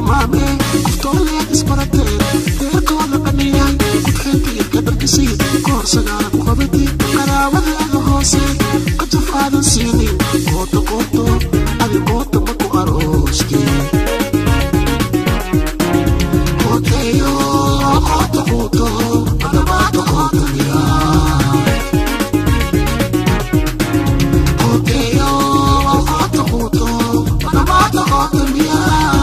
tilmaamee qoftooleed isbarateen deerkooda dhaniyay kudxeentiidka dharkisii koor sagaala ku qabatay qaraabadeeda hoose qajaf aadan siinin qoota qooto adi qoota ma ku aroostee Koteyo, koto koto, adamato koto ya. Koteyo, koto koto, adamato koto ya.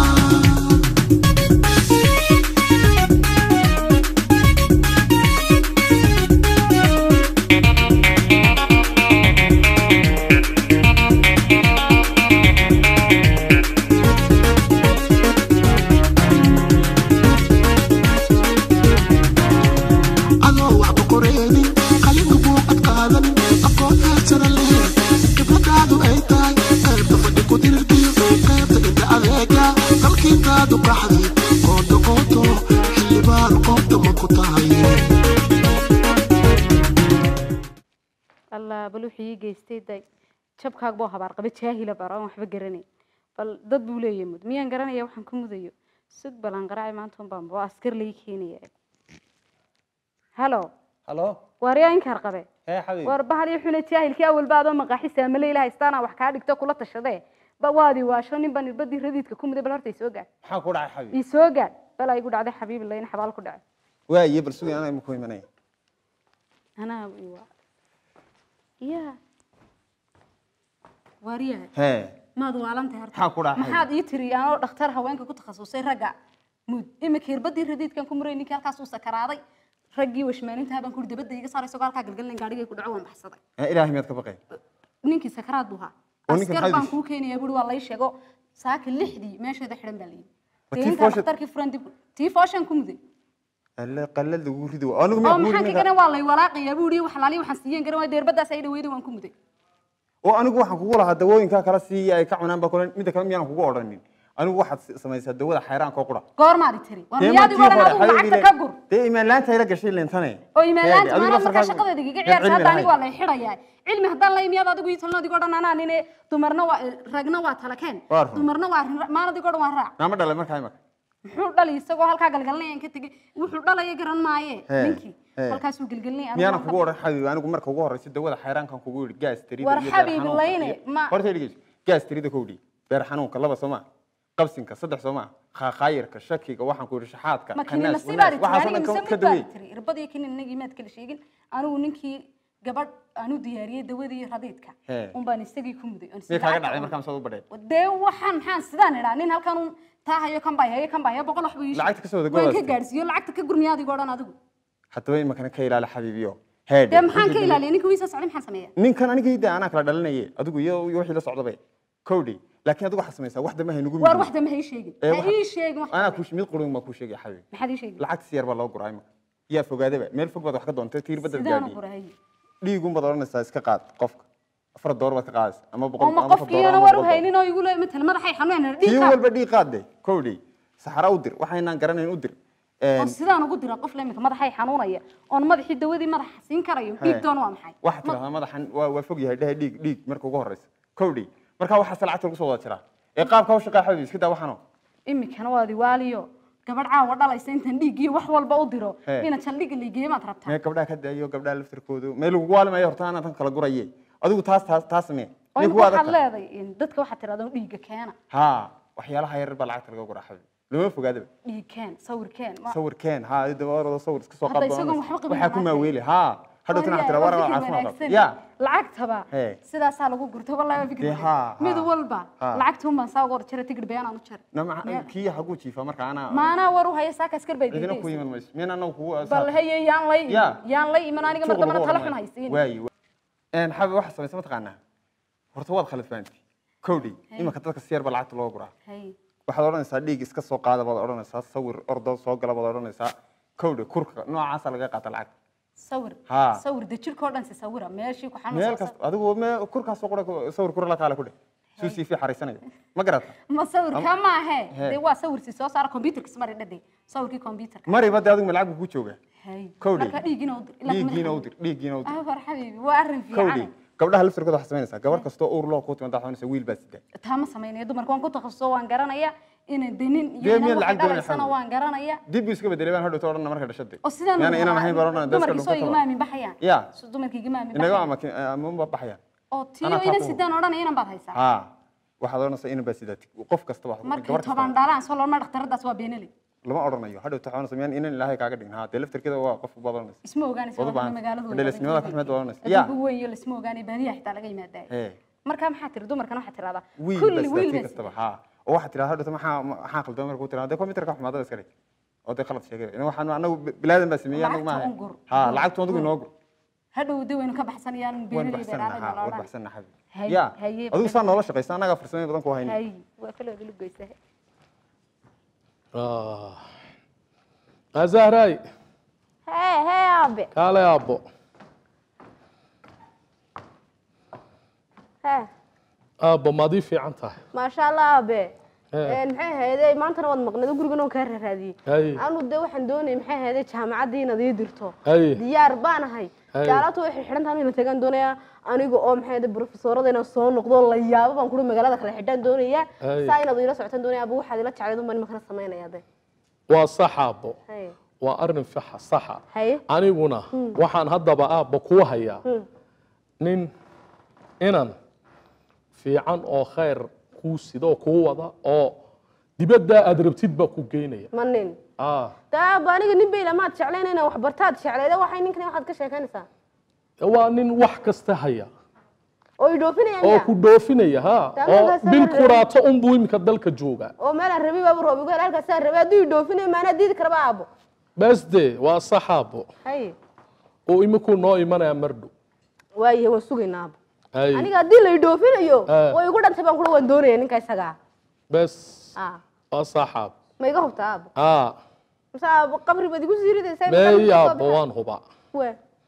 adoo waxba qoreenin qalinku buuqad qaadanin aqoon heersana leheen khibradaadu ay tahay qaybta fadhi ku dirirkiyo qaybta inta adeega dalkiintaadu qaxday qoonto qoonto xildhibaan qoobta ma ku tahay allah bal wuxuu ii geystay day jabkaag boo habaar qaba jaahila bara aan waxba garanay bal dad buu leeyahay mud miyaan garanaya waxaan ku mudayo sug balan qaraaci maanta un baan waa askar lai keenaya halo halo waaryaa inkaar qabe hee xabiib war bahal iyo xuna jaahilkii awalba adoo maqaaxi saamale ilaha istaana wax kaa dhigto kula tashadee ba waadi waasho nin baan irbadii radiidka ku muday bal horta isoo gaadh maxaa ku dhacay xabiib ii soo gaadh bal ay igu dhacday xabiib layna xabaal ku dhacay waaye bal sugi anaa imaku imanaya anaa iwa ya waaryahay hee maad waalantahay horta maxaa ku dhacay maxaad ii tiri anoo dhakhtar haweenka ku takhasusay ragga mud imika irbadii radiidkan ku muray ninkii halkaas uu sakaraaday raggii washmaanintaha baan kuri dabadda iga saarayso halkaa galgalin gaadhigay ku dhaco waan baxsaday Ee, ilaahay miyaad ka baqay ninkii sakaraad buu ahaa Oo ninka askar maxaa baan dishay? kuu keenaya buri waa lay sheego saaka lixdii meesheeda xidhan baa layidhi Waa dee tii intaa foosha- dhakhtarkii furan dib tii fooshan ku muday alle qallad lagu ridi waa anigu oo miyaa maxaan kugu ka garan waa lay walaaqayaa buu yidhi wax laaliya waxaan siiyeen garan waa deerbadaas ay dhaweyda waan ku muday oo anigu waxaan kugu lahaa dawooyinkaa kala siiya ay ka cunaan baa kule midda kale miyaan kugu odhanin anigu waxaad s- samaysaa dawada xayraanka oo qura goormaad i tiri war Dee miyaad markii igu odhan hore adigu lacagta xabiibi ka gur dee imaan laanta ila gashay leentane oo imaalaanta Adigu maana markaa laftarkaagu- shaqadeeda iga Dad ciyaarsa cilmi hadda anigu waa lahayn. lay xidhayaa cilmi haddaan la imiyaad adigu ii talno adigo dhan anaa nine dumarna waa ragna waa talakeen Waa run. dumarna waa rin maan adigo dhan waa raac naama dhalay markaa imaka muxuu dhalay isagoo halkaa galgalinayaan ka tegey wuxuu dhalaya garan maaye Hee, ninkii hee. halkaasuu gelgelinaya miyaana kugu odhan xabiib anigu marka ugu horeysa dawada xayraankan kugu yidhi gaas tirida War iyo xabiib beer xanuunka layne, iyo- ma- horta dhegeyso gaas tirida kowdhi beer xanuunka laba soo maa qabsinka saddex soo maa khaakhaayirka shakiga waxaan ku yidhi shaxaadka ma kini qanaas, nasiibaad wanaas, tiri waxaasoo aniga dhan ka- mise ka mid baad daweey tiri irbadii kini inagii maad kala sheegin anigu ninkii gabadh aanu diyaariyey dawadii radiidka Hee. un baan isagii ku muday oon miyay isla kaaga lacagta dhacday u markaan soo u badhay dee waxaan maxaan sidaan idhaa nin halkan un taa hayo kan baa hayo kan baa hayo boqol wax buu ii sheegay. Lacagta ka soo wada waan ka godaastay. gaadhsiiyo lacagta ka gurmiya adigoo dhan adigu haddaba imakana ka ilaali xabiibiyo heedhe dee maxaan ka ilaaliyay ninka wiisa socday maxaan sameeya ninkan anigayda anaa kala dhalinaye adigu iyo iyo wixii la socdaba kowdhi laakiin adigu waxaad samaysaa wax dama haynugu waar waxda ma hay sheegin Ee, ha waxa- ii sheegin wax anaa dambe. ku mid qurun baa kuu sheegaya xabiib maxaad ii sheegin lacagta si yar baa loo guraa imaka yaa fogaadaba meel fog baad wax ka doontay tiir badal sidaanu gaadhiye qurahay dhiigun baad odhanaysaa iska qaad qofka afar door baad ka qaadaysa ama boqol oo ma ama afar door qofkiiyana ama war u boqol door. haynin oo igu le matal madaxay xanuunayna tii dhiiqa walba dhiig qaad de kowdhi saxara u dir waxaynaan garanayn u dir oo sidaan ugu dira qof lemika madaxay xanuunaya oon madaxii dawadii madaxa siin karayo Hee. dhiig doon waa maxay waxaad tidhahdaa madaxan waa waa fog yahay dhehe dhiig dhiig marka ugu horeysa kowdhi markaa waxaase lacagta lagu soo wada jiraa ee qaabka u shaqaa xabiib iska daa waxano imikana waa diwaaliyo gabadh caawa dhalaysa intaan dhiiggiyo wax walba u diro Hee. ina jaldhiga liigeeye maad rabtaa mee gabdhaha ka daayo gabdhaha laftirkoodu mee lagugu waalimayo horta anaa tan kala guraye adigu taas taas taas samee oo Nin imika kuwa waxaad adagta. leedahay in dadka waxaad tirahdaan dhiigga keena ha waxyaalaha yar baa lacagta laga guraa xabiib lama fogaadaba dhiig keen sawir keen ma- sawirkeen ha dabaarooda sawir iska soo Hadda qaad isagoon waxba qabin waxaa ku lacagta. maaweeli ha hadhow tana tira war Waa fikir caafimaad wanaagsan. ya lacagtaba Hee. sidaasaa lagu gurto wallahi waa fikir Dee wanaagsan. haa, mid haa. walba Haa. lacagta un baan saa uga hor jira tigidh been aan u jaray nama Meel. kii hagu jiifa marka anaa maanaa war u haya saaka askar bay cidina ku diidaysa iman mayso miyaan anagu kugu bal haye yaan lay Ya. yaan lay iman aniga mar dambana tala xun haysiin waayi een xabi waxa samaysa mataqaanaa horta waad khalad fahanti kowdhi imanka dadka si yar baa lacagta loo guraa Hay. waxaad odhanaysaa dhiig iska soo qaada baad odhanaysaa sawir ordo soo gala baad odhanaysaa kowdhi kurka noocaasa laga qaata lacagta sawir Haa. sawir de jirkoo dhan si sawira meeshii ku meel xanuunsan kasta adigu me kurkaasoo qura sawir kura la kaala ku dheh suu sii fi xariisanayo ma garata ma sawirka maahe Hee. dee waa sawir si soo saara computerka smari dhadhe sawirkii computerka mariba de adigu ma lacag buu ku joogaa hay Kowdhi. marka dhiigina u dir ilaa kuma dhiiggiina u xanuun. dir dhiiggiina u dir ah war xabiibi waa arrin kowdhi fiican gabdhaha laftirkooda waxaa samaynaysaa gabar kastoo uur loo ku timaada waxaa wiil baa sida taa ma sameynaya dumarka waan ku takhasuso waan garanaya inaan denin iyo Dee inaan miyaad waxay lacag doonaysaa? dhalaysana waan garanaya dib buu iska bedelay baan hadhowta odhan marka dhashade oo sidaan Yaani inaan ahayn baan odhan dadka dumarkii soo igama dhulka aamin baxayaan Ya. So dumarkii igama aamin inaga baxayaan ama ama baxayaan oo tiyo Anaa taa ina ku- sidaan odhanaya inan baad haysaa ha waxaad odhanaysaa inan baa sidaa qof kasta wax markay gabar kasta toban dhalaan soo looma dhakhtaradaas waa beenaley lama odhanayo hadhowta waxaa odhanaysaa miyaan inan ilaahay kaaga dhigin ha dee laftirkeeda waa qof baad odhanaysa isma ogaanaysa Wada waa baahan. magaaladooda Dhalisnimada ka xumeed waa odhanaysa. Ya. adduunka weyn iyo lasma ogaanay baadiyaha xitaa laga yimaadaay Hee. markaa maxaa tiri dumarkan waxaa tirahdaa wiil kulli bas wiil tii bas kastaba ha oo waxaad tiraa hadhowta maxaa maxaa qaldan markuu tiraa dee computerka xumaadada iska dhig oo dee qalad sheegay in waxaan anagu bilaadan baa sameeyay anagu Lacagta maaha un gur. ha lacagtu adigu inoo gur hadhow de waynu ka baxsanayaan waan beenaley baxsanna dheeraad ha la waan odhan baxsanna xabi Hay- ya haye, adigu saa noola shaqaysa annagaa farsamooyin badan ku hayna hay waa kala wada lugaysa Ah. Ah, zahraay hee hee aabe kaale aabbo hee aabbo maad ii fiican tahay maasha allah aabe Hee. maxay ahayde maantana waad maqneed gurigan oon kaa raaraadiyey Hay. anu de waxaan doonayay maxay ahayde jaamacaddii inaad ii dirto Hay. diyaar baan ahay Hay. gaalata waxay xidhan tahay ina tagaan doonayaa aniga oo maxay ahayde profesorada inaan soo noqdo la yaabo baan kuri magaalada kale xidhaan doonayaa Hay. saa inaad ila socotaan doonaya abu waxaad ila jeclayd unbaan imakana samaynaya de waa sax aabbo hay waa arrin faxa saxa haye aniguna waxaan haddaba aabba kuu hayaa nin inan fiican oo khayr kuu sida oo kuu wada oo dibaddaa aad rabtid baa ku geynaya ma nin ah de aaba aniga nin bayla maad jeclayn inaan waxbartaad jeclayda waxay ninkani waxaad ka sheekaynaysaa waa nin wax kasta haya oo i dhoofinaya oo miya ku dhoofinaya ha Taa oo markaas bil aan kuraato unbuu iminka dalka joogaa oo meelaan rabi baaba roobigo halkaasaa rabi hadduu i dhoofinaya maanaa diidi karaba aabo besde waa sax aabbo haye oo imikuu noo imanaya mardhow waayahe waan sugaynaa aabo hay aniga haddii la i dhoofinayo Eh. way igu dhantay baan kula waan doonaya ninka isagaa bes Ah, waa sax aabbo ma iga hubtaa aabo ah mase aabo qabri baad igu sii ridaysaa meey aabbo waan hubaa we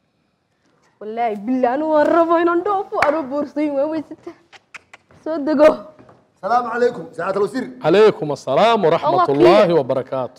wallaahi billah anu waan rabo inaan dhoofo anoo boorsayin waan weysata soo dego السلام عليكم سعادة الوزير عليكم السلام ورحمة الله الله خير. وبركاته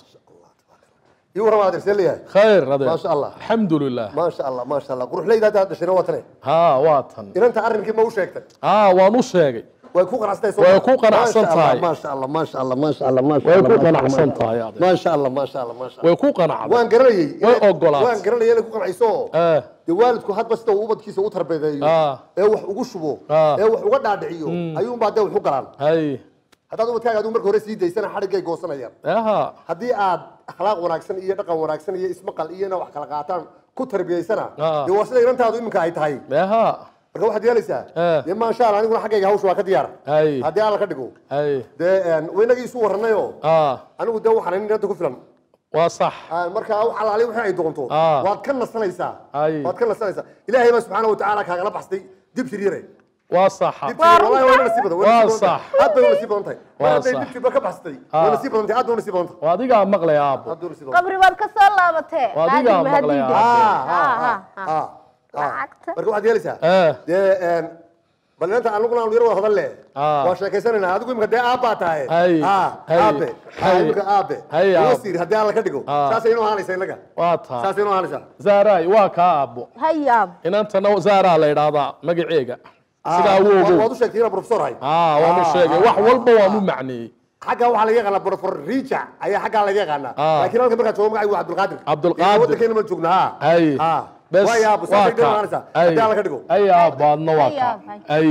يورا ما ادري سليها خير هذا ما شاء الله. الحمد لله ما شاء الله ما شاء الله قروح لي هذا شنو وطني ها واتن إن أنت أرنك ما وشيكتك ها وانو sheegay ويكون قناعستي Way ku qanacsan tahay. ما شاء الله ما شاء الله ما شاء الله ما شاء way الله ku ما شاء الله qanacsan tahay adeer ما شاء الله ما شاء الله ما شاء الله way ku qanacday وان قرني Way ogolaatay. وان قرني أنا كون عيسو eh dee waalidku had basta uu ubadkiisa u tarbeedeeyo Ah. ee wax ugu shubo Ah. ee wax uga dhaadhiciyo ayuunbaa dee wax u galaan hay haddaad ubadkaaga adigu marka hore sii daysana xadhiggay goosanayaan aha haddii aad akhlaaq wanaagsan iyo dhaqan wanaagsan iyo ismaqal iyo inaa wax kala qaataan ku tarbiyaysana Ah. dee waa sida inantaadu iminka ay tahay aha marka waxaad yeelaysaa Eh. dee maasha allah aniguna xaggayga hawsha waa ka diyaar hay haddii alla ka dhigo hay dee een, waynagii isu warranayoo ah anigu dee waxaan inanta ku filan waa sax Ah, marka wax alaali wixii ay doonto Ah. waad ka nasanaysaa Ay. waad ka nasanaysaa ilaahay baa subxaana watacaala kaagala baxsay dibtir yare waa sax dibtir yare wallahi waa nasiib badan Waa waa nasiib sax. badan aad bay u nasiib badan tahay mar Waa hadday sax. dibtirba ka baxsatay Ah. waa nasiib badan tahay aad bay u nasiib badan tahay waa adigaa maqlaya aabbo aad bay u nasiib badan tahay qabri baad ka soo laabatee Waa adiga Haddii- maqlaya. haddii- Ah, Ah, ah, ah, ah, ah, ah. Lacagta. marka waxaad yeelaysaa eh dee een, bal inanta anuguna aanu yar wada hadal leh Ah. waa sheekaysanaynaa adigu imika dee aabbaa tahay Hay. Ah, Hay. aabe Hay. Ah, imika aabe Hay, Uga aabe. siiri haddii alla ka dhigo Ah. saasay inoo ahaanaysa innaga waa taa saasay inoo ahaanaysaa zaaray waa kaa aabbo haye aabo inantana zaaraa la idhaahdaa magaceega Ah, sidaa wa- awoogow waad u sheegtay inaa professor ahay ah waanu Ah, sheegay ah, wax ah, walba ah, waanu ah. macneeyey xagga waxaa laga yaqaanaa professor rijac ayaa xaggaa laga yaqaanaa Ah. laakiin halka markaa joogo magacaygu waa cabdulqaadir Cabdulqaadir. Iyo waddankeena ma joogna ha hay Ah. bes waayo aabo waa saasay dhan kaa ahaanaysaa hay haddii alla ka dhigo hay aabbo adna waa Hay, kaa aabbo, hay. hay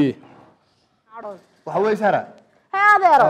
waxa weeye sara hee adeero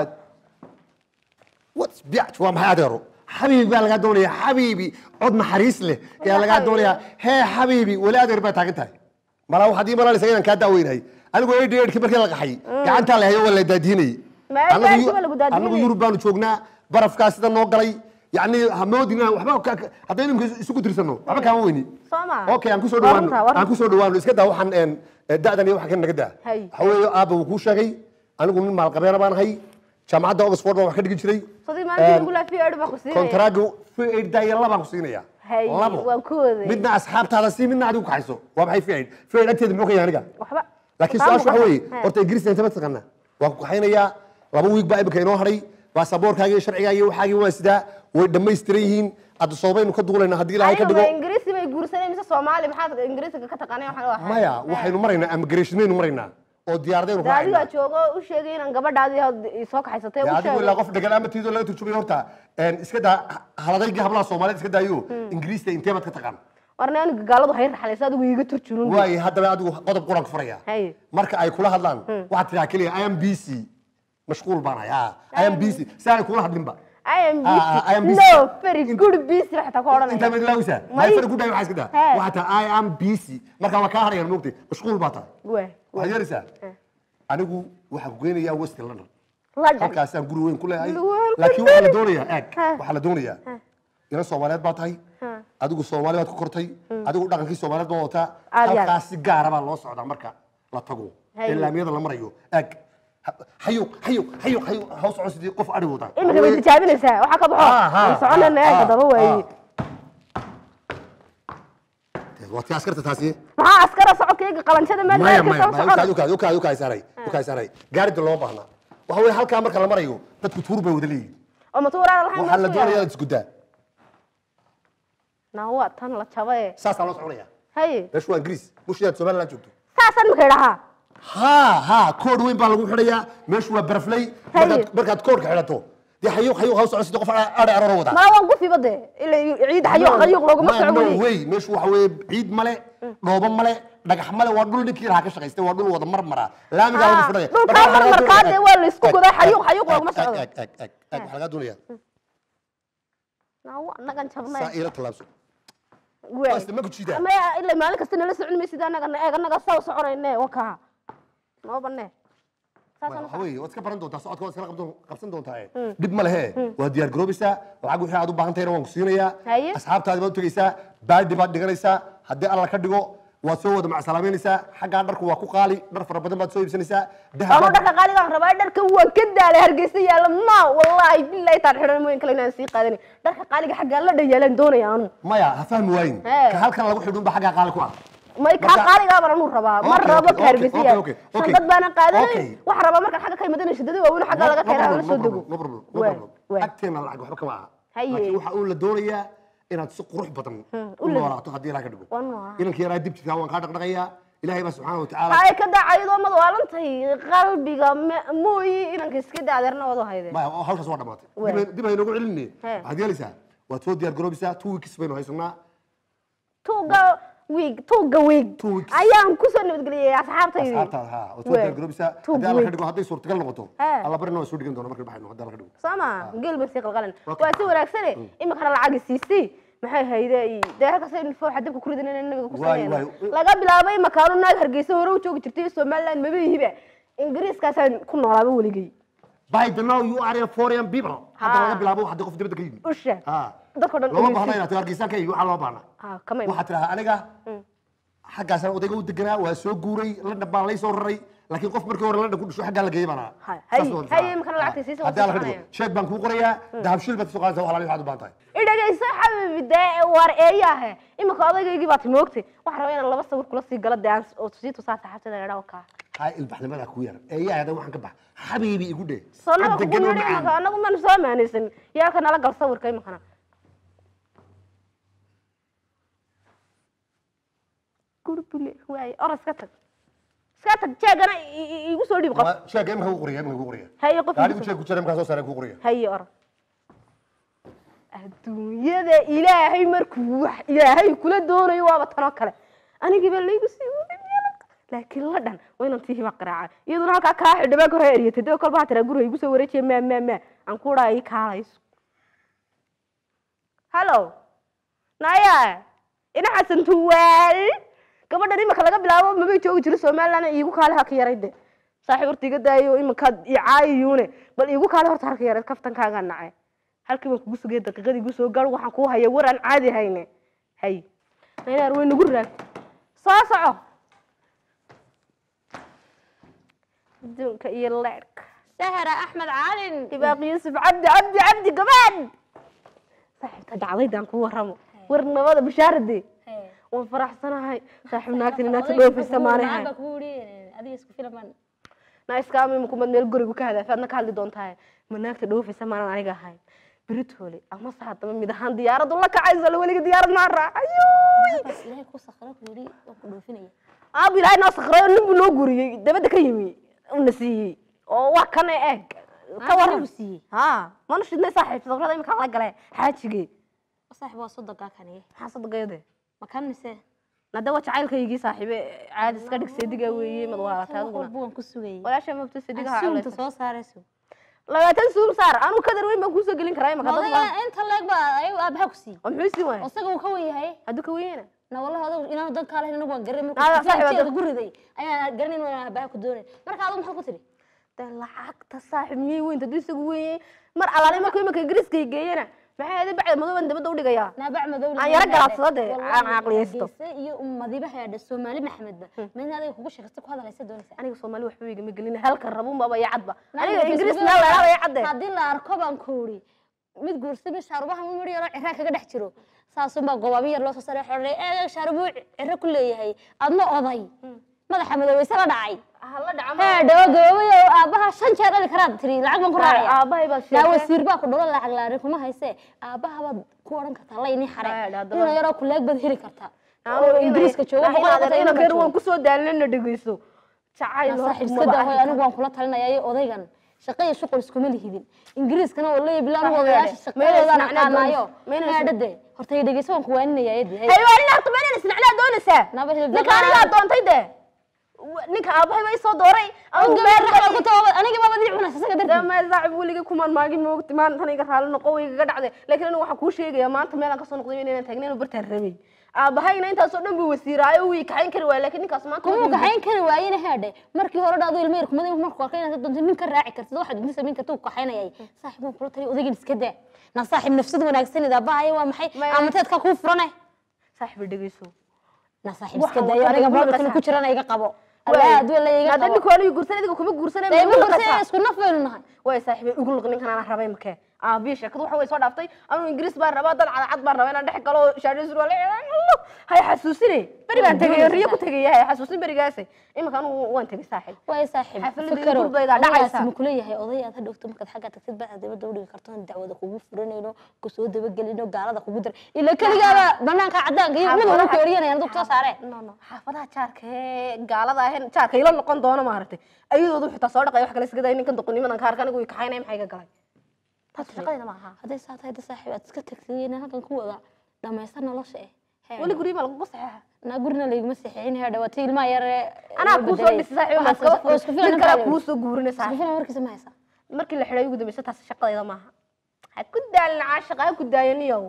whats biac waa maxay adeero xabiibi baa lagaa doonaya xabiibi cod naxariis leh ayaa lagaa xabiibi? doonayaa hee xabiibi weli adeer baa taagan tahay malaa waxaad ii malanaysaa inaan kaa daaweynahay anigu eidhi eidhkii markii la qaxay gacantaa la hayo waa la daadiinayay Ma eidhi eidhkii baa lagu daadinayay? anagu yurub baanu joognaa barafkaa sida noo galay yacni hamoodina waxba ka- ka- haddaynu imika isugu tirsano waxba kaama weyni soo ma okay aan kusoo Waa dhawaano runtaa, waa aan runtaa. kusoo dhawaano iska daa waxaan een, eh, da'dan iyo waxa ka naga daa Hay. waxa weeye aabba wuu kuu sheegay anigu nin maalqabeena baan ahay jaamacadda oxford baan wax ka dhigi jiray sadii maalintii lagu laafiyo edhi baa ku siinaya kontaraaga faid daaya labaan ku siinaya Hay, labo waan ku waday. midna asxaabtaada sii midna adigu kaxayso waa maxay faid faid agteeda muxuu ka yahay aniga waxba laakiin Taa su-aasha waxa muuqata. weeye He. horta ingiriiska inta ma taqaana waan ku kaxaynayaa laba wiig baa imika inoo hadhay baasaboorkaaga iyo sharcigaaga iyo waxaagii waa sidaa way dhammaystiran yihiin adda soobaynu ka duulayna haddii ilaahay ka anigu dhigo ma ingiriisi bay guursanay mise soomaali maxaad ingiriisiga ka taqaanay waxaan u ahay maya waxaynu maraynaa immigrationaynu maraynaa oo diyaaradayn dee adigaa raacayna joogo u sheegay inaan gabadhaadii had- soo kaxaysatay u adigu ilaa sheegay qof dhegan ama tiidoo laga turjumay horta een, iska daa haladaygii hablaha soomaaliyeed iska daayo ingiriista intee baad ka taqaan warna aniga gaaladu hay raxlaysa adigu iiga turjunun waayo haddaba adigu qodob quraan ku furaya Haye. marka ay kula hadlaan waxaad tiraa keliya i am busy mashquul baan hay ah, i am busy si aanay kula hadlinba I am Ah, ah, I am busy busy. no very good busy waxaa ku intaa odhanaya mid laawisa May- may fara gudhay waxaa iska daa He. waxaa tahay i am busy marka waa kaa hadhayaan moogtay mashquul baa tahay Wee, waxaad yeelaysaa anigu waxaan ku geynayaa west london London. halkaasaan guri weyn ku leeyahay Guri weyn ku laakiin waxaa la doonayaa eeg Ha. waxaa la doonayaa inan soomaaliyeed baa tahay adigu soomaali baad ku kortay adigu dhaqankii soomaaliyeed baa wataa Aad iyo aad. halkaas si gaara baa loo socdaa marka la tago Haye. ee laamiyada la marayo eeg hayuq hayuq hayuq hayuq ha u socon sidii qof adhi wata imika way tijaabinaysaa waxaa ka baxo Ah, ah, aan soconayna ah, eega daba waaye waa tii askarta taasi maxaa askara socodkayga qabanshada meel maya meelka maya soo maya socda ukaad ukaad ukaad ukaad saaray ukaad saaray gaarida loo baahna waxa weeye halkaa marka la marayo dadku tuur bay wada leeyihin oo matuuraan lahayn waxaa la meesha doonayaa yaala. inaad isguddaa naa waa tan la jabaye saasaa loo soconaya haye meeshu waa ingiriis mushidaad somaliland joogto saasaan imika idhahaa ha ha kood weyn baa lagu xidhayaa meeshu waa baraflay Haye. markaad markaad koodhka xidhato dee hayuuq hayuuq ha u socon sidii qof adhi arooro wada mala waan gufiba de ila ciid xayuuq xayuuq looguma Ma- soco no weli way meeshu waxa weeye ciid male dhoobo male dhagax male waa dhul ninkii lahaa ka shaqaystay waa dhul wada marmara laamigaa lagu Ah, fidhaya dhulkaa marmarkaa dee waa la isku godaa, xayuuq- xayuuq looguma socdo. ag ag ag ag waxaa lagaa doonaya naa waa nagan jabnay saa iila tallaabso Waay. Basta ma ku jiidaa? ama ila maalin kasta nala socon maysid anaga eeg anaga saa soconayne wakaa noo banee saasaan waxa weeye waad iska baran doontaa socodka waad iskala qabdoon- qabsan doontaa ee. dhib ma lehe waad diyaar garoobaysaa lacag wixii aad u baahan tahayna waan ku siinayaa Haye. asxaabtaadi baad u tegaysaa baadhi baad dhiganaysaa haddii alla ka dhigo waad soo wada macsalaamaynaysaa xaggaa dharku waa ku qaali dhar fara badan baad soo iibsanaysaa dahab ama baad- dharka qaaligaan rabaa dharka waan ka daalay hargeysa yaalla ma wallaahi billahi taan xidhan mooyin kale inaan sii qaadanay dharka qaaliga xaggaa la dhayaalaan doonaya anu maya ha fahmi waayin Hee. ka halkan lagu xidhun ba xaggaa qaali ku ah may kaa Marka- qaaligaa baan anu rabaa ma Okay, rabo okay, ka hargeysa okay, yaalla okay, okay. shandad baana qaadanay Okay. waxaa rabaa markaan xagga ka imadana shidada waaweyn xaggaa laga keenaa aan la soo dego no problem no Waay, problem waay. agteena lacag waxba kama aha Haye. laakiin waxa uu la doonayaa inaad si qurux badan u noolaato haddii ilaah ka dhigo Waan noolaa. inankii yaraa dib jirkaa waan kaa dhaqdhaqayaa ilaahay baa subxaana wa tacaala hay ka daacayadoo mad waalantahay qalbiga me- mooyi inanka iska da adeerna wadu hayde maya hawshaas waa dhamaatay Waay. Dib ay- dib ay noogu celinne Hee. waxaad yeelaysaa waad soo diyaar garoobaysaa two weeks baynu haysanaa tuuga wiig tuuga wiig Two weeks. ayaan kusoo nabadgeliyay asxaabtaydii asxaabtaada ha waad soo Waay. diyaar garoobaysaa Two haddii alla ka weeks. dhigo hadday suurtagal noqoto Hee. alla barina waa soo dhigan doona markay baxayno haddii alla ka dhigo sama geel baan sii qalqalan Okay. waa si wanaagsane iminkana lacagi siisii maxay hayde dee halkaas fooxa dabka ku ridan inaan nabiga ku Waay, sameeyno waay. laga bilaabay makaanu naag hargeysa hore u joogi jirtay somaliland mabayihiba ingiriiskaasaan ku noolaaba weligay by the now you are a foreign people hadda Ha. laga bilaabo waxaa qof dibadda ka yimid usha Ha. dadka dhan looma inay baahna si- inaad hargeysaan ka yimid waxaa loo baahna ha kama iman. waxaad tidhahaa aniga xaggaasaan odayga u deganaa waa soo guuray london baan lay soo raray laakiin qof markii hore london ku dhasho xaggaa la geeyay baan ahaa Hay, Saas hay, waan hay, tidhahaa. imikana lacagta siisa waa haddii alla ka sii dhigo soconaya. sheeg baan kuu qorayaa dahabshiil baad kasoo qaadaysaa wax alaali waxaad u baahan tahay idhagayso xabibi dee waar eeyaahe iminka odaygaygii baad moogtay waxaan rabaa inaan laba sawir kula sii galo dee aan oo sii tusaa saxaabtada idhaa kaa hay ilbaxnimadaa ku yar eeyaada waxaan ka bax xabiibi igu dheh sonaga Cad kugu degan oo yidhi macaan. iminka anagu maan soo maanaysan yaa ka nala gal sawirka iminkana gurbule waaye or iska tag iska tag jeegana i- i- igu soo dhiib qof Waa- sheeg imika ku qoriya imika ku qoriya haye qof gaarigu igu soo- sheeg ku jira imkaa soo saaray ku qoriya haye or adduunyada ilaahay markuu wax ilaahay kula doonayo waaba tanoo kale anigii baa laygu sii waday meel laakiin la dhan waa inaan tii hiba qaraaca iyaduna halkaa kaa xidhibaa ka hor eriyatay dee kolba ha tiraa guriga igu soo wareejiya maa maa maa aan ku dhaa ii kaalayso hallo naya ina xasan tuwaal gabadhan imika laga bilaabo mabay joogi jiro somaliland iigu kaale ha ka yaray de saaxiib horta iga daayo iminkaad icaayiyuune bal iigu kaale horta halka yareed kaftankaagaa nacay halkii baan kugu sugay daqiiqadii igu soo gaar waxaan kuu haya war aan caadi hayne hay naynaar way nagu raag soo soco adduunka iyo leerka sahra axmed calin ibaaq yuusuf cabdi cabdi cabdi gabadh saaxiibta dhacdaydaan ku warramo war nabada bashaarade waan faraxsanahay saaxiib naagtan inaagta dhoofaysa maanahay adiga isku filaman na iskaama imakumad meel gurigu ka hadaafa adna ka hadli doontahay ma naagta dhoofaysa maanan aniga ahayn beritoole ama saadama mid ahaan diyaaradu la kacayso la weliga diyaarad maa raacayo bas ilaahay ku sakra ku yidhi waan ku dhoofinaya aab ilaahay noo sakrayo nin buu noo guriyey dabadda ka yimi una siiyey oo waa kana eeg ka Aa, waran anigu siiyey. ha mana shidnay saaxiib sakrada imika la gale xaajigee saaxiib waa soddonkaa kaniye maxaa sadaqeede makan mise nada waa jacaylkaygii saaxiibe caadi iska dhig seediga weeye mad waalata wax adiguna walba waan ku sugayay walaasha mabta seedigaha asuumta soo saarayso labaatan suum saar anu kadar weyn baan kuusoo gelin karaa imaka dad odayga baan inta leeg baa ayagu aabaha ku siiyey oo muxuu sii waaya isaga uu ka wen yahay hadduu ka weyena na wallahi odagu inaanu dan kaa lahayn anagu waan garanay Nada, saaxiib, markuu hadda- ku riday ayaan garanayn waan aabaha ku doonay marka adigu maxaad ku tiri de lacagta saaxiib miyay weynta hadduu isagu weeye mar alaale markuu imika ingiriiska geeyana maxay ahayd bacda madooban dabadda u dhigayaa naabac madow Aan yara galaadsado dee, aan caqliyeysto. iyo madiba heedha soomaali maxamedba midna adiga kugu sheegasta ku hadlaysa doonaysa aniga soomaali waxba igama gelin halka rabun baba iyo cadba Naga aniga ingiriis Facebook meel lagaa iyo cadde haddii la arko baan kuuri mid guursa mid shaarubaha mid yaroo cirraa kaga dhex jiro saasunbaa gobaabi yar loo soo saray xorey ee shaarubuu cirro ku leeyahay adna oday madaxa madoweyse la dhacay hala dhaca hee dhawo gaboobay oo aabbaha shan jeer dhali karaad tiri lacag baan ku raacaya aabahay baa yaa sheegay wasiir baa ku dhalo lacag laari kuma hayse aabbaha baad ku odhan kartaa la inii xare Haa, haddaba- ina yaroo kuleeg baad heli kartaa oo ingiriiska jooga boqol iyo konton ina inuu keer joogo. waan kusoo daalinana dhegeyso jacayl Yaa horta saaxiib iska maba daa hoy arki anigu waan kula talinaya iyo odaygan shaqo iyo shuqul iskuma lihidin ingiriiskana waa leeyahay bilaan Saaxiib odayaasha yaade, mayna shaqadoodan isnacnaa aqaanaayo doonaysa, mayna isna- meedhade horta i dhegeyso waan ku waaninaya yadi hay waa nin horta meel isnacnaa doonaysaa Naba hilib ninka daqaan. anigaa doontay de Wa- ninka aabahay baa isoo dooray anigu meel aniga baba dii cunaysa isaga dartii dama saaxib weligay kumaan maagin moogti maanta iga raali noqo way igaga dhacday laakiin anigu waxaan kuu sheegayaa maanta meelaan kasoo noqday inaan taagnayn oo bartaan rabay aabahayna intaasoo dhan buu wasiiraayo wuu kaxayn kari waaya laakiin ninkaas maanta kuma wuxuu kaxayn kari waayena heedhe markii hore dhaado ilmo yar kumada markuu arkay inaad doonto nin ka raaci kartid waxaad inta samayn karta uu kaxaynayay saaxiib waan kula taliya odaygan iska daa na saaxiib nafsad wanaagsanid aabahaya waa maxay Ma- amateedka kuu furane saaxib dhegeyso na saaxiib Waxa iska uu daayo ka aniga dhigay mobilkan qasax. ku jirana iga qabo allah aduu la iga hadda qabo ninku aniga guursan adiga kuma guursanay dee ma ma guursan gurse isku naf baynu nahay way saaxiibay ugu luq ninkan aan rabay makee aabihi sheekadu waxa way soo dhaaftay anuu ingiriis baan rabaa dad cadcad baan rabaa inaan dhex galo shaadho surwaal hay xasuusine beri baan tegay riyo ku tegay hay xasuusin berigaas imika anigu waan tegay saaxiib way saaxiib Xafladii fikiro gurbayda dhacaysa. ma kula yahay oday aad hadhowto markaad xagga tagtid baa dibadda udhigi karto in dacwada kugu furanayno kusoo dabagelino gaalada kugu dar ila keligaaba banaanka cadaanka iyo mid walba ku eryanayaan dad soo saareen no no xaafadaha jaarka ee gaalada ahayn jaarka ila noqon doono maaragtay ayadoodu xitaa soo dhaqay wax kale iska day ninkan doqonimadan ka arka anigu way kaxaynaya maxay ka galay taas shaqadayda ma aha hadday saa tahay da saaxiib aad iska tagtay inaan halkan ku wada dhamaysta nolosha eh Hee, weli guryo ma lagugu saxeexa naa gurina layguma seexin hee dhawaatay ilmaha yar ee anaa loo kuu soo bedelay. dhisay saaxiib Waxaad ma iskaba isku furo filan mid kale intaa kuu soo guurina isku saaxiib filan warkiisa ma haysa markii la xidhay ugu dambaysa taas shaqadayda maaha ha ku daalin caashaqa ha ku daayaniyow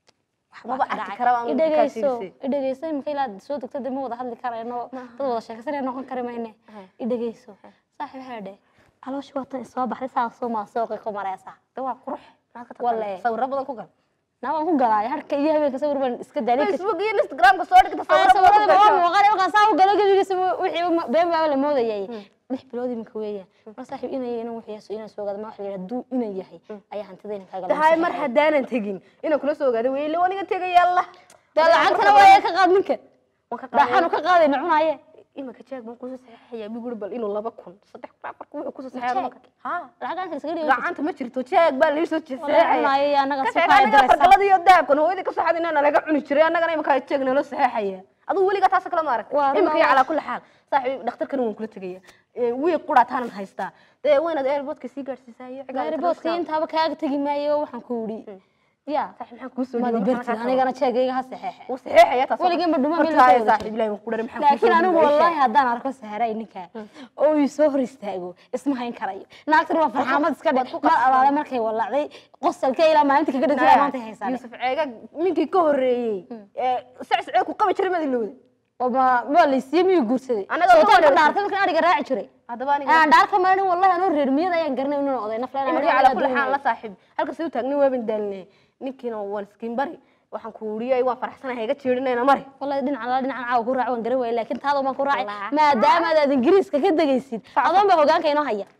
maba arki karaba aan idhegeyso kaasiisay idhegeyso imika ilaad soo degto dee ma wada hadli karayno dad wada sheekaysanaya noqon kari mayne idhegeyso saaxiib heedhe calooshi waatan isoo baxday saasoo maa sooqi ku mareysa de waa qurux maad ka Walle. taqaanaa sawirro badan ku gal naa waan ku galaayo harka iyo habeenka sawir baan iska daalay facebook iyo instagramka soo dhigta sawirro badan ku sawirada waa gasho muuqaal markaan saa u galo gebigiisa wixii ma- been baaba la moodayay lix bilood iminka weeyaan mar saaxiib inay inuu waxyaaso inaan soo gaado ma waxa la yidhaha duu inay yahay ayaa hantidayna kaaga tahay mar haddaanan tegin inaan kula soo ogaado weyle aniga tegaya allah dee lacagtana waa ka qaad ninka waan ka dhaxanu ka qaadayna cunaaye imika jeeg baan kusoo saxeexaya biguri bal inuu laba kun saddex kun afar kun wuxuu kusoo Jeeg? saxeexaya ha lacag aan iskaga dhigo gacanta ma jirto jeeg baa laisoo Wallahi cunaayo iyo annaga ka si sheeg kale aniga daraysa. fargalada iyo dahabkan hooyadii ka saxad inaan laga cuni jiray annagana imika jeeg nala saxeexaya adigu weligaa taas kala ma arag Waa imika iyo run. calaa kulli xaal saaxiib dhakhtarkan waan kula tegaya wiiq qura taanan haystaa dee waynaad airportka sii gaadhsiisaa iyo cigaal gaariboodka intaaba kaaga tegi maayo waxaan ku yidhi ya saaxiib maxaan kuu soo madi dhiibay bertid anigana jeegayga ha saxeexe wuu saxeexaya taas Weligeen ma dhumaan Horta meel haya soo wada saaxiib ilaahay waan ku dharay maxaan kuu laakiin soo anigu dhiibay? wallahi haddaan arko saharay ninka oo ii soo hor istaago isma hayn karayo naagtana waa farxaamad iska dhe mar alaale markay walacday qosalka ilaa maalinta kaga dhasay maanta haysaa yuusuf ceega ninkii ka horeeyey ee sacsaceeg ku qabi jiray madilowda ma ma laysiiyey miyuu guursaday Anaga oo sootaan ka dhan dhaartay markaan ariga raaci jiray haddaba aniga aan dhaar ka marin wallahi anoo reer miyada ayaan garanay inuu oday nafla imika calaa kulli xaal la saaxiib halkas u taagnin waaban daalinay ninkiina waan iskiin bari waxaan ku uriyay waan faraxsanahay iga jeedinayna mari wallahi dhinaca la dhinacan caawa ku raaci waan garan waayay laakiin taada baan ku raacay maadaama aad ingiriiska ka degaysid adoon baa hogaanka inoo haya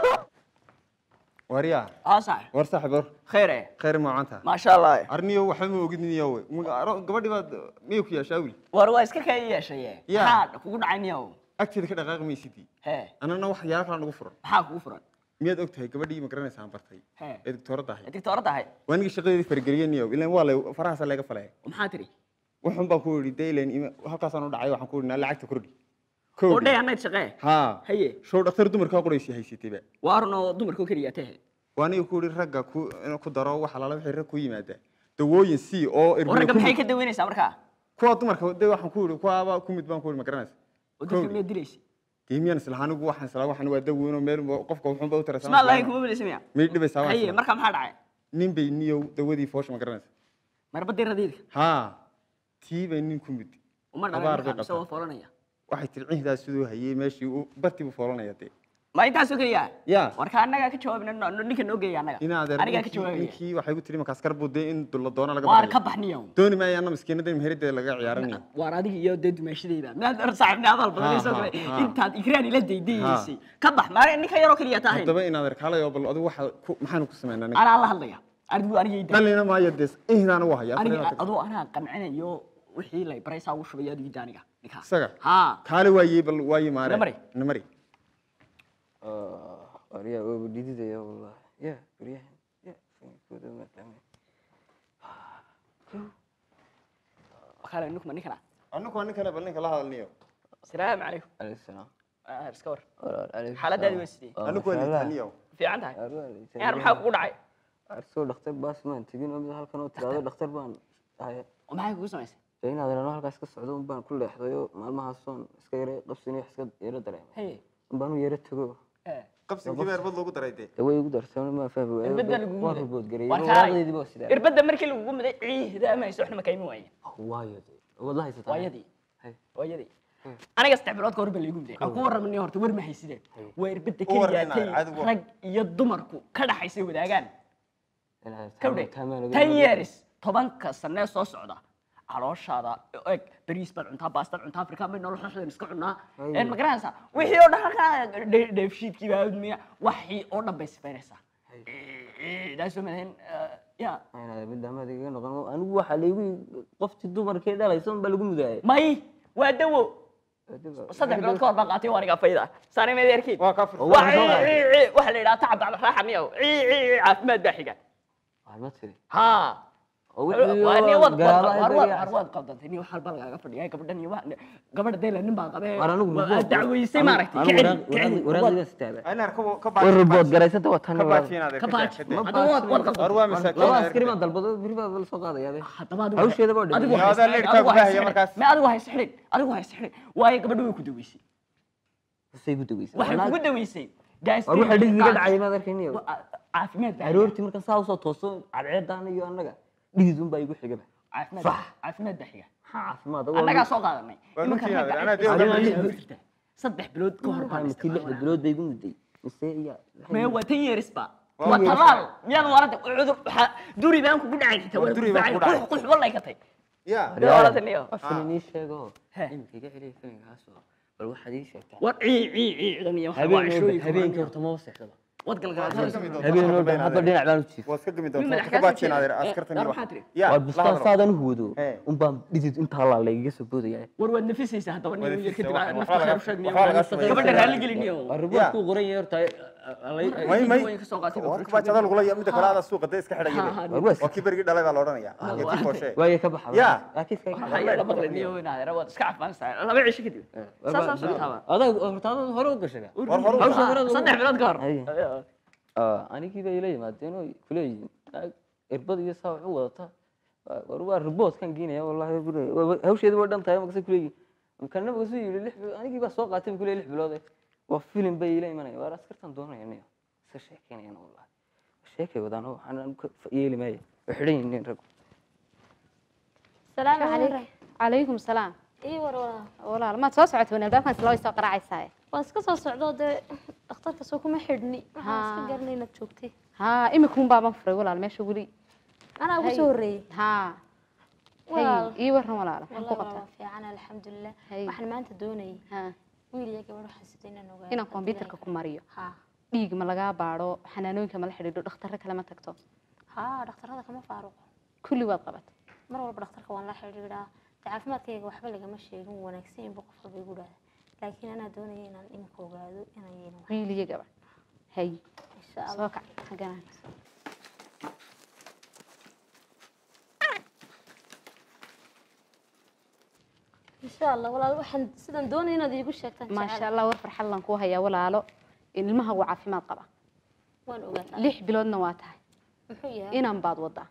waryaa اه صح war saaxiib war خير ايه khayr maacanta ما شاء الله arniyo waxba ma ogid niyo gabadhii baad miyay ku yeeshaa wiil war iska ka yeeshay Yeah. maxaa kugu dhacay niyow agteeda ka dhaqaaqi maysidii hee annana wax yaala kala nagu furan maxaa kugu furan miyaad og tahay gabadhii ma garanaysaa aan bartay Hee. ee doctooradda ahayd digtoorada ahay waa aniga shaqadeedii farageliyaniyo ilaan waa lay farahaasa layga falaya maxaa tiri wuxun baan ku idhi dee ilaan ima- halkaasaan u dhacay waxaan ku idhi naa lacagta kordhi oo kowdhi dhey annayd shaqee haa haye show dhakhtar dumarkaa qoraysi haysatayba waa run oo dumarkoo keliya tahe waa aniga ku idhi ragga ku inuu ku daro waxa lala wixii rag ku yimaada dawooyin si oo oo erbiga ragga ku maxay mid- ka daweynaysaa markaa kuwa dumarka dee waxaan ku idhi kuwaaba ku mid baan ku idhi ma garanaysa oo dadka miyaad dilaysa dee miyaan isla anigu waxaan isla waxaan waa daweynoo meel ba- qofka wuxuunba u taraysaa ismaa lahayn kuma bilaysa miya may dhibaysaa haye waa markaa maxaa dhacay nin bay niyow dawadii foosha ma garanaysa marbadii radiidka haa tii bay nin ku mid uma Abaar dhalay bay markaa mise qabtaa. waa foolanaya waxay tiri cihdaas siduu hayey meeshii uu bartii buu foolanaya dee ma intaasoo keliya ya warka annagaa ka jawaabina ninka noo geeya annaga inaadeer anigaa ka ninkii- jawaabaya ninkii waxay ku tiri markaas kar buu dee in dulla doona laga waar barayo. ka baxniyo dooni maayo anna maskiinada meheraddeeda laga ciyaaranayo waar adiga iyo dee dumaashadayda miyaad ar saaxiibni abaal badanayso Ha, kale ha, ha. intaad ikraan ila daydayeysay ka bax maa ninka yaroo keliya tahayn haddaba inaadeer kaalay oo bal adigu waxa ku maxaanu ku samaynaa ninka anaa la hadlaya adigu anigayda dhalina maayo dee ihdaana waa haya aniga afar adoo anaa qancinayo wixii lay baraysaa ugu shubaya adiga jaaniga ninkaa isaga haa kaale waayey bal waaye maare Namari. namari Arya waa dhididaya wallah. Ya, baryahan. Ya, fankooda ma taamin. kale ninkuma ninkana anigu waa ninkana bal ninka la hadalniyo salaamu calaykum Alayhi salaam. Ah, iska war Walaal, alayhi xaaladaadi salaam. waa sidee Waa anigu waa masha Allah. nitaniyo fiican tahay Arwa, alayhi salaam. yaan maxaa kugu dhacay Arsoo dhakhtar baas maan tegin oo mid halkan oo tiraahdo dhakhtar baan ahay. oo maxay kugu samaysay Dee inaad rano halkaas ka socdo un baan ku leexday oo maalmahaasoon iska yara qabsanayo wax iska yara dareemay. haye Un baan u yara tago. eh qabsinkii baa irbad loogu daray dee Dee way igu darsan ma fahmi waayo. irbadda lagugu Waan muday rubood gareeyay. War Walaaladeydii baa kaay sidaa. irbadda markii lagugu muday ciihda ama hayso waxna ma kaymi waaye Waayo dee. Wallahi haysataa. waayadii Hay. waayadii aniga saddex bilood ka hor baa laygu muday aan ku warramani horta war ma haysideen waa irbadda U warrama, keliyaatay caadi u war. rag iyo dumarku ka dhaxaysay wadaagaan Ilaahay kawdhe taamaan laga ten yaabo. years tobanka sanee soo socda calooshaada eg bariis baad cuntaa baastad cuntaa afrikaan bay nolol xoxdan iska cunaa een ma garanaysaa wixii oo dhan halkaa dhe- dheefshiidkii baa admiya waxii oo dhan bay sifaynaysaa daasoo madahin ya Ayna mid dhammaad iga noqon anigu waxa laygu qoftii dumarkee dhalaysa un baa lagu mudaayay. may waa dawo saddex bilood ka hor baan qaatay waa aniga fayda saani meed erkiin waa ka fursan waa cii cii cii waxa la yidhaha tacab bacda raaxa niyow cii cii cii caafimaad baa xiga Waxaad ma tiri. haa Oo waa wixii ni oo wad garaaba war ay wad bariya war wad qaldantay ni wax walba lagaaga fadhiya gabadhan iyo wax gabadha deela nin baa qabee War anigu waa report- dacweysay anigu- maaragtay anigu kicin waraaq- kicin waraaq- waraaqdiiba sitaaba. aynaar ka ka Way report garaysata waa tan ka walaal. baaji inaadeer ka baaj kadib hadda wad wad war qaldantay waa masaakiin Laba adeer. askari baan dalbado biri baa la soo qaadayaa be. haddaba adigu Hawsheeda baa adigu dhigay. hay Yaa, adaa sixrin, leerkaa adigu hay gudaha iyo sixrin. markaas. ma adigu hay sixrin adigu hay sixrin waayo gabadha way ku daweysay Say ku daweysay. waxay Walaal, kugu daweysay gaas war waxa dhig iga dhacay maad arkayniyo. caafimaad baa Aroortii markaan saa usoo tooso cadceedaan iyo annaga dhigid un baa igu xigaba. caafimaad Sax. caafimaad baa xiga Maxaa caafimaad? annagaa soo qaadanay Waa Iminka runtii ragga anaa cid dee kasta ogaan waxay maysid. ku jirtaa. saddex bilood ka hor baan Markii lixda isticmaalnaa bilood bay igu muday. Mise iya. mee waa tan yeerisba waa talaal miyaad waarada cudur waxaa duri baan kugu dhacay xitaa waa duri baan kugu dhacay. qux walay ka tay ya Dee waarada niyo Filin ii sheego. He. Imika iga celiya filinkaas oo. Bal waxaad ii sheegtaa. war cii cii cii ciidan iyo waxa waa Habeen cishooyinka habeenkii horta ma seexdaba. wad galgalaadada Habeen oo dhan hadda dhinac baan u jiifay. waa iska gami Nin doontaa madax ka kaa baaji soo inaadeer jeeda. askartan Eh, iyo maxaa wax tiri? ya waa la bustaan hadlo. saadan u huwado He. un baan dhidid intaa laa laygaga soo boodaya war waad nafisaysaa haddaba nin yar kadib Waxaa nafta laga- khayr u sheegniyo waxaa laga sameeyaa. gabadha raalli geliniyo riboorku qoran yahay horta may may Way ka soo qaatay waa ka baajada lagula ya midda kale adaa suuqa dee iska Ha, ha, xidhaya waa waa kii berigii dhalay baa la odhanaya iyo kii fooshe waaye ka baxa Ya. laakiin iska waxaa yaa la maqlaniyo inaad waad iska caafimaanaysaa laba cisho kadib saasaa socotaaba adag horta adag hore u gashay war hore u hawsha hore u- saddex bilood ka hor Haye. Ah, anigii bay ila yimaadeen oo kuleeyihiin naag irbad iyo saa wax u wadata Waa- war waa riboodkan geenaya wallahi bure- waa- hawsheedu waa dhan tahay makase kuleeyihin kana makasu yidhi lix bilood anigii baa soo qaatay buu kuleeyahay lix bilood eh. waa filim bay ila imanaya waar askartan doonaya niyo iska sheekeynayaan wallahi sheekay wadaan oo waxaan ka yeeli maayo way xidhan yihiin rag salaamu calaykum calaykum salaam ii war walaa walaal maad soo socotay wan albaabkan isla way soo qaraacaysaa waan iska soo socdo dee dhakhtarka soo kuma xidhni waxaan iska Haa. garanay inaad joogtay haa imikuun baaban furay walaal meesha weli anaa ugu Hay. soo horreeyey haa Walaal. hay ii waran walaal waxaan ku wallahi waa qabtaa fiican alxamdulilah Hay. waxaan maanta doonayay haa wiil iyo gabadh waxaan sida inaan ogaado inaan kombyutarka ku mariyo haa dhiig ma lagaa baadho xanaanooyinka ma la xidhiidho dhakhtarro kale ma tagto haa dhakhtarada kama faaruqo kulli waad qabatay mar walba dhakhtarka waan la xidhiidhaa dee caafimaadkayga waxba lagama sheegin wuu wanaagsan inba qof walba igu dhahda laakiin anaa doonaya inaan iminka ogaado inaan yeelin wax wiil iyo gabadh hay insha allah soo kac xaggana insha allah walaal waxaan sidan doonaya inaad iigu sheegtaan maasha allah war farxad lan kuu hayaa walaalo in ilmaha uu caafimaad qaba waan ogaataa lix biloodna waa tahay muxuu yahay inan baad wadaa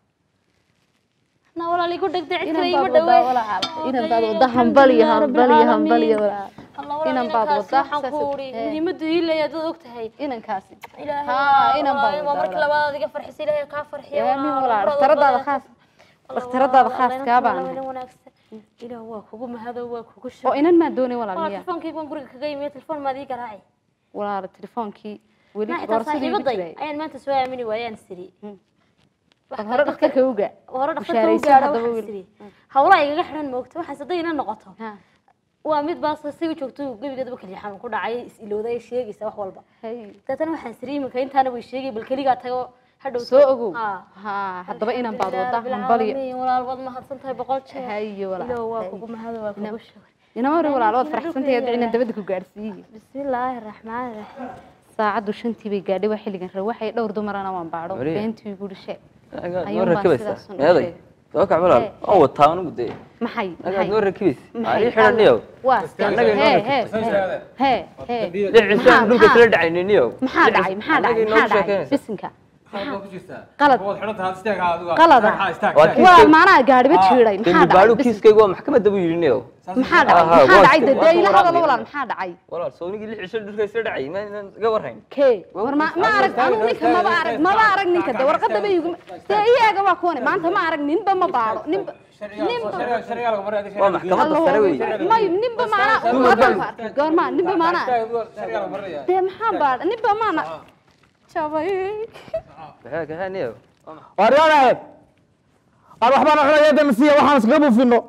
na walaal igu dhegdhe cid inan kale baad iima wadaa dhawee walaal inan baad wadaa hambal iyo hambal iyo hambal iyo walaal inan baad wadaa waxaan ku uri saas- eh. muhiimadu ii leeyahay dad og tahay inankaasi ilaahay haa inan baad waa wadaa markii labaad adiga farxisa ilaahay kaa farxiya aamin walaal dhakhtaradaada khaas dhakhtaradaada khaaska baan ahay. wanaagsan ilaah waa kugu mahado waa kugu oo shukr inan maa doonay walaal waa miya telefoonkayga waan guriga kaga yimi telefoon maad ii garaaci walaal telefoonkii weli na xitaa boorsadii igu saaxiibaday jiray ayaan maanta soo aamini waayaan siri bal hore dhakhtarka uga hore dhakhtarka u Bushaarayso gaadho haddaba waxaan wiil. siri hawlaha igaga xidhan moogta waxaas hadday ina noqoto Ha, waa mid baas si u joogto gebigeedaba kaliya xanuun ku dhacay is ilowday ay sheegaysa wax walba hay. dabeetana waxaan siri iminka intaana way sheegay bal keligaa tago hadhow soo ogow Haa. ha haddaba inan baad Alxamdulillaah wadaa rabbil hambal iyo caalamiin, walaal waad mahadsan tahay boqol jeer hayo walaal ilow waa hay. kugu mahado waa kugu shukr inama hore walaal waad Ina faraxsantahay dhulka inaan dabada ku gaadhsiiyey bismillaahi raxmaani raxiim saacaddu shantii bay gaadhay waa xilligan rab waxay dhowr dumarana waan baadho Wariye. beentii igu dhishee agaad noo Ayuun baan rakibaysaa sidaas u meeday sheegay. soo kac walaal Ee, oo wataa anigu dee maxay agaad noo rakibaysa maxay ii xidhaniyow waa Annaga inoo hee rakibtay. hee hee hee dhicisaan dhulka maxaa- kala dhacayniyo maxaa dhacay maxaa dhacay maxaa dhacay bisinka qalad qalada Waa kiis- waa maanaha gaadhiba jiiday maxaa dembi dhacay baadhu bisin- kiiskayga waa maxkamadda buu yidhi niyow maxaa dhacay Aha, maxaa waa dhacay iska- dee waa ila iska hadalo waraaqdi. walaal maxaa dhacay walaal soonigii lix cisho dhulka isla dhacay ma inaan iga warhayn kee war ma ma arag anigu ninka maba arag maba arag ninka de warqadda ba igu dee iyaga waa kuwane maanta ma arag ninba ma baadho ninba ninba waa maxkamadda sare wey may ninba maanaa ummadan ku arkay goormaa ninba maanaa dee maxaa baadha ninba maana jabay kaxee kaxee niyow waaryaanahay aan waxbaan cunaya damasiya waxaan iskaga buufino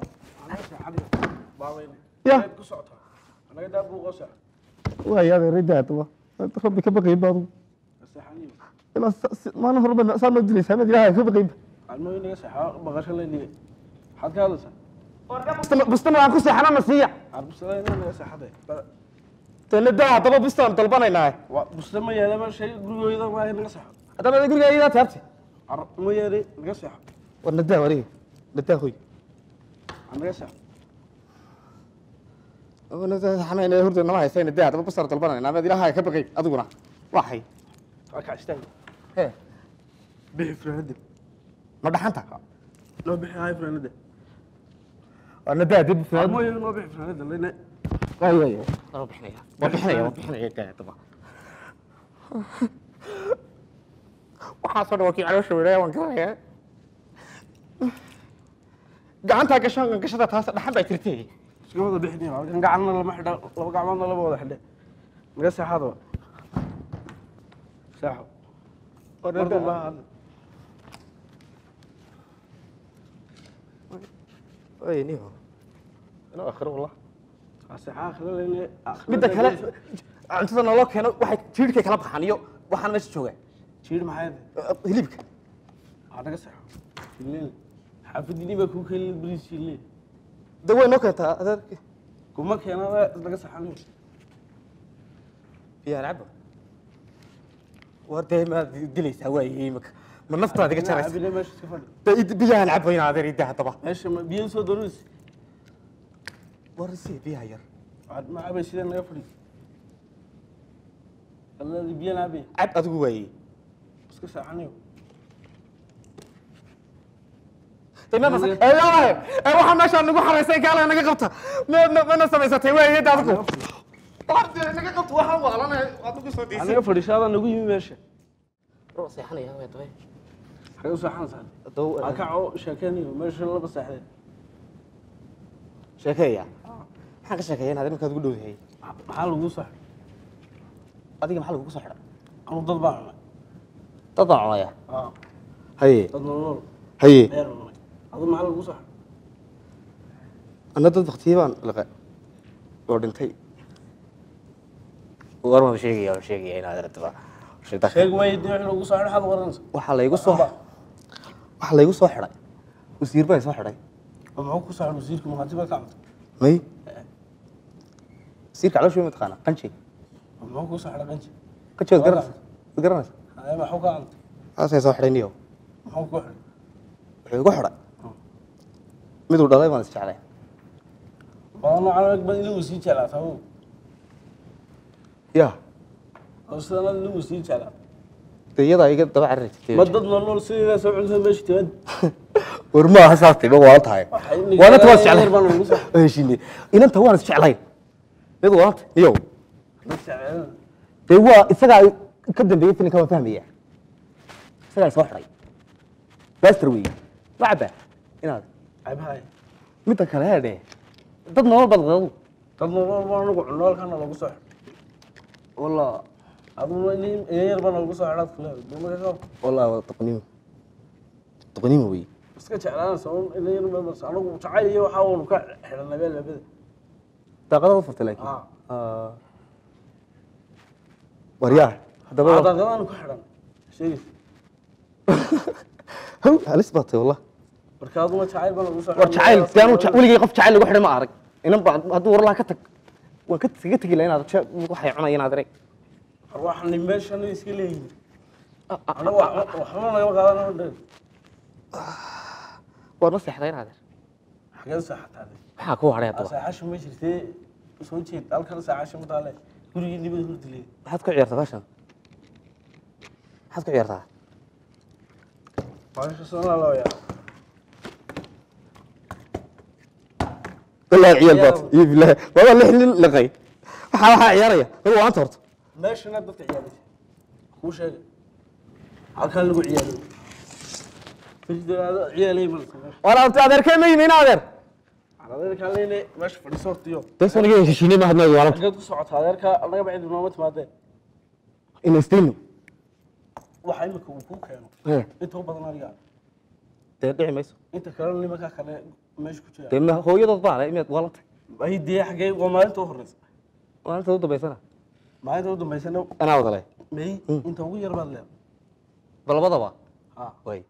ya waaya adeeridaadaba rabbi ka baqayn baadu ilaa maalin horba saa noo dilaysaa mid ilaahay ka baqaynba bustana aan ku seexana na siiya tenada haddaba bustaan dalbanaynaa haddaba guriga idaa taabti war nadaa wariga nadaa hoy xanayn hurda nama haysa nadaa haddaba bustaan dalbanaynaa mid ilaahay ka baqayn adiguna waxay hee ma dhaxanta waa nadaa dib waa bixinaya waa bixinaya waa bixinaya daa haddaba waxaasoo dhan waa kii caloosha weynaya waan garanayaa gacantaa gashaan gashada taas dhaxan baa jirtay gacana lama xidha laba gacmoodna lama wada xidhe naga seexaadaba seexo mardan baa hadla niho ino akhiro wallah seexa akhira leyne midda kale cuntada naloo keeno waxay jiirhkay kala baxaan iyo waxaan meesha joogaa jiir maxay hilibka aa naga seexo shilleen xaafidini baa kuu keenin bariis shilleen de way noo keentaa adeerki kuma keenada naga seexan biyaan cabo war dee maad dilaysaa waaye imika ma naftaada iga jaraysa cabine meesha iska fadhi dee biyaan cabo in adeer idda haddaba meesha ma biyo soo doonaysa war si biyaha yar ma cabay sidee naga fadhi alladii biyo naabay cab adigu waaye iska seexanayo waxaa meeshaa nagu xaraysay gaala naga qabta mana samaysatay waayed adigu naga qabta waxaan waalanay adigu soo diisay anaga fadhiishaada nagu yimi meesha seexanaya waa dabay xagee u seexanaysaa aa kaco sheekeynayo meesha laba seexdeen sheekeeya maxaan ka sheekeeya inaad iminkaad ugu dhowdahay maxaa lagu sax adiga maxaa lagugu soo xidha anu dad baan cunay dad baan cunaya aa haye dad nolol haye dheer cunay adu maxaa lagu sax anna dad baktiye baan liqay oo dhintay war ma sheegaya waan sheegaya inaad aragtaba sheeg maayo dee wixii lagu soo xidhay xad waranaysa waxaa laygu soo waxaa laygu soo xidhay wasiir baa soo xidhay oo muxuu ku saxay wasiirka muhaati baa ka cunta may wasiirka calooshii ma taqaana qanji oo muxuu ku saxay qanji qanji waad garanaysa waad garanaysa Ay, maxuu ka anta aasay soo xidhay niyo maxuu ku xidhay wuxuu igu xidhay miduu dhalay baan isjeclay badan noocan ag bad iligu sii jeclaataa wo ya oo sidana iligu sii jeclaa dee iyadaa iga daba carari jirtay ma dad nool sideeda soo cuntada meesha timaad war ma aha saas tiba waan tahay waananta waan isjeclay baan ugu soo heshiinay inanta waan isjeclayn mid waanta niyow dad jecel dee waa isagaa ka dambeeyey filinka waan fahmaya isagaa soo xidhay baster wey lacaba inaad cabahay midda kale heedhe dad nolol badqadu dad nool baan anigu cunno halkana lagu soo xidhay walla aduna in yar baan lagu soo xidhaad kule dumaka ka walla waa doqonimo doqonimo wey iska jeclaanaysa un in yar baan anigu jacayl iyo waxaa uunu ka xidhanay bee labada daaqadaad u furtay laakiin Ah. Ah. waryaa haddaba daaqadaan ku xidhan sheegis haw halis baa tahay wallah marka aduna jacayl baan lagu soo war jacayl si aanu weligay qof jacayl lagu xidhay ma arag inan ba hadduu war laha ka tag waan ka kaga tegi laha inaad je- waxay cunaya inaad arag arwaaxani meeshan iska leeyihin anigu wax- waxba nagama qaadan dheer waad ma seexday inaad xagee saaxataade maxaa ku hadhay haddaba saaxasha ma jirtee soo jeed halkan saaxasha ma taale gurigii nibad hurdile maxaad ku ciyaartaa fashan maxaad ku ciyaartaa baasha sanaa loo yaa والله عيال بات اي بالله والله لحن لقي waxaa waxaa ciyaaraya war waa anta horta meeshana dadka ciyaalaysa kuu sheegay halkan lagu ciyaariyo firidaado ciyaalay ma wala anta adeerkay ma yimi adeer adeerka leene meesha fadhiso hortiyo bes aniga heshiinay ma hadnaa wala xageed ku socotaa adeerka anaga bacid nooma timaadeen in istayno waxa imika uu kuu keeno ee inta u badan aniga dee dhici mayso inta kalena nimanka kale meesha ku jira dee ma hooyadood baa leh imeed walanta ay dee xagee waa maalinta u horeysa maalinta u dambaysana maalinta u dambaysana anaa wada leh may inta ugu yar baad leedahay bal labadaba ha way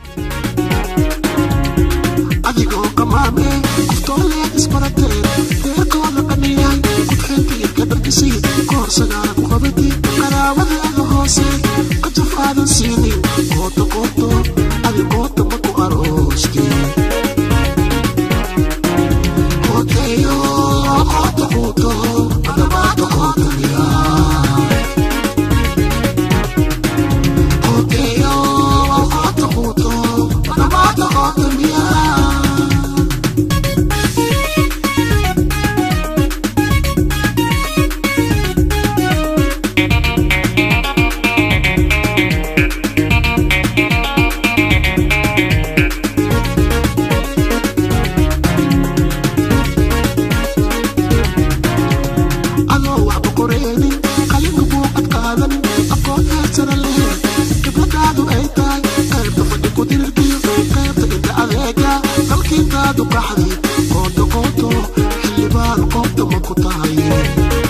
adigoo kamaame kuftooleed isbarateen deerkooda qaniyay kudxinta ilka dhargisay koor sagaala ku qabati qaraabadeeda hoose kajafaadan siinin qoota qooto adi qoota ma ku arooste qooteeyo qoota quuto adabaata qootaniya qooteeyo qoota quuto adabaata qootaniya adoo waxba qoreenin qalinka buuqad qaadan aqoon heersana leh khibradaadu ay tahay qaybta fadhi ku dirirkiyo qaybta inta adeega dalkiintaadu qaxdi qooto qooto xildhibaan qoobta ma ku tahay